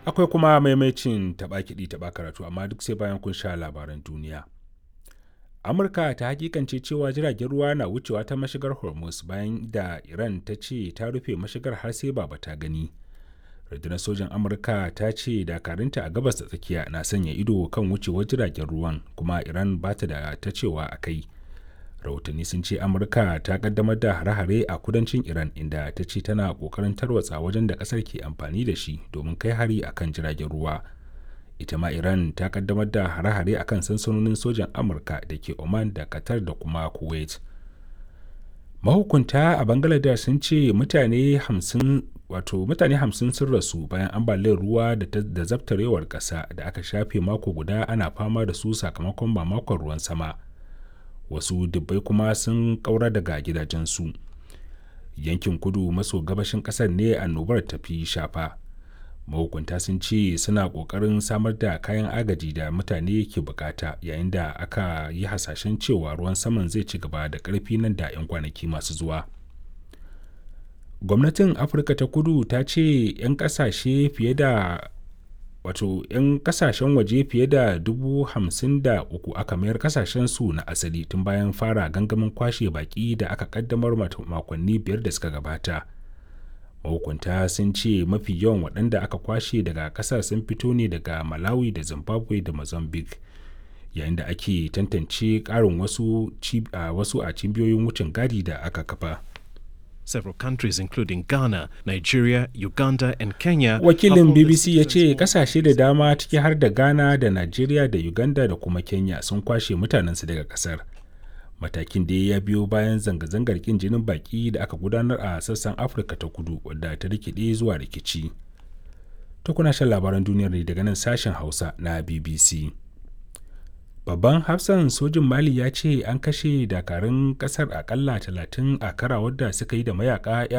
akwai kuma maimacin taɓa kiɗi taɓa karatu amma duk sai bayan kun sha labaran duniya amurka ta hakikance cewa jiragen ruwa na wucewa ta mashigar hormuz bayan da iran ta ce ta rufe mashigar har sai baba ta gani rundunar sojan amurka ta ce dakarunta a gabas da tsakiya na sanya ido kan wucewar jiragen ruwan kuma iran ba ta da ta cewa a kai rahotanni sun ce amurka ta kaddamar da hare-hare a kudancin iran inda ta ce tana kokarin tarwatsa wajen da kasar ke amfani da shi domin kai hari akan jiragen ruwa ita ma iran ta kaddamar da hare-hare akan sansanonin sojan amurka da ke oman da qatar da kuma kuwait mahukunta a bangladesh sun ce mutane hamsin wato mutane hamsin sun rasu bayan ambaliyar ruwa da zabtarewar ƙasa da aka shafe mako guda ana fama da su sakamakon mamakon ruwan sama wasu dubbai kuma sun ƙaura daga gidajensu yankin kudu maso gabashin ƙasar ne annobar tafi shafa mahukunta sun ce suna ƙoƙarin samar da kayan agaji da mutane ke bukata yayin da aka yi hasashen cewa ruwan saman zai ci gaba da ƙarfi nan da 'yan kwanaki masu zuwa gwamnatin afirka ta kudu ta ce 'yan kasashe fiye da wato 'yan kasashen waje fiye da dubu hamsin da uku aka mayar kasashen su na asali tun bayan fara gangamin kwashe baki da aka kaddamar makonni biyar da suka gabata mahukunta sun ce mafi yawan waɗanda aka kwashe daga ƙasar sun fito ne daga malawi da zimbabwe da mozambique yayin da ake tantance ƙarin wasu, wasu a cibiyoyin wucin gadi da aka kafa Several countries including Ghana, Nigeria, Uganda and Kenya. Wakilin BBC ya ce kasashe da dama ciki har da Ghana da Nigeria da Uganda da kuma Kenya sun kwashe mutanensu daga kasar. Matakin da ya biyo bayan zanga-zangar kin jinin baki da aka gudanar a sassan Afirka ta kudu wadda ta rikide zuwa rikici. Ta kuna shan labaran duniyar ne daga nan sashen Hausa na BBC. babban hafsan sojin mali ya ce an kashe dakarun kasar akalla 30 a kara wadda suka yi da mayaka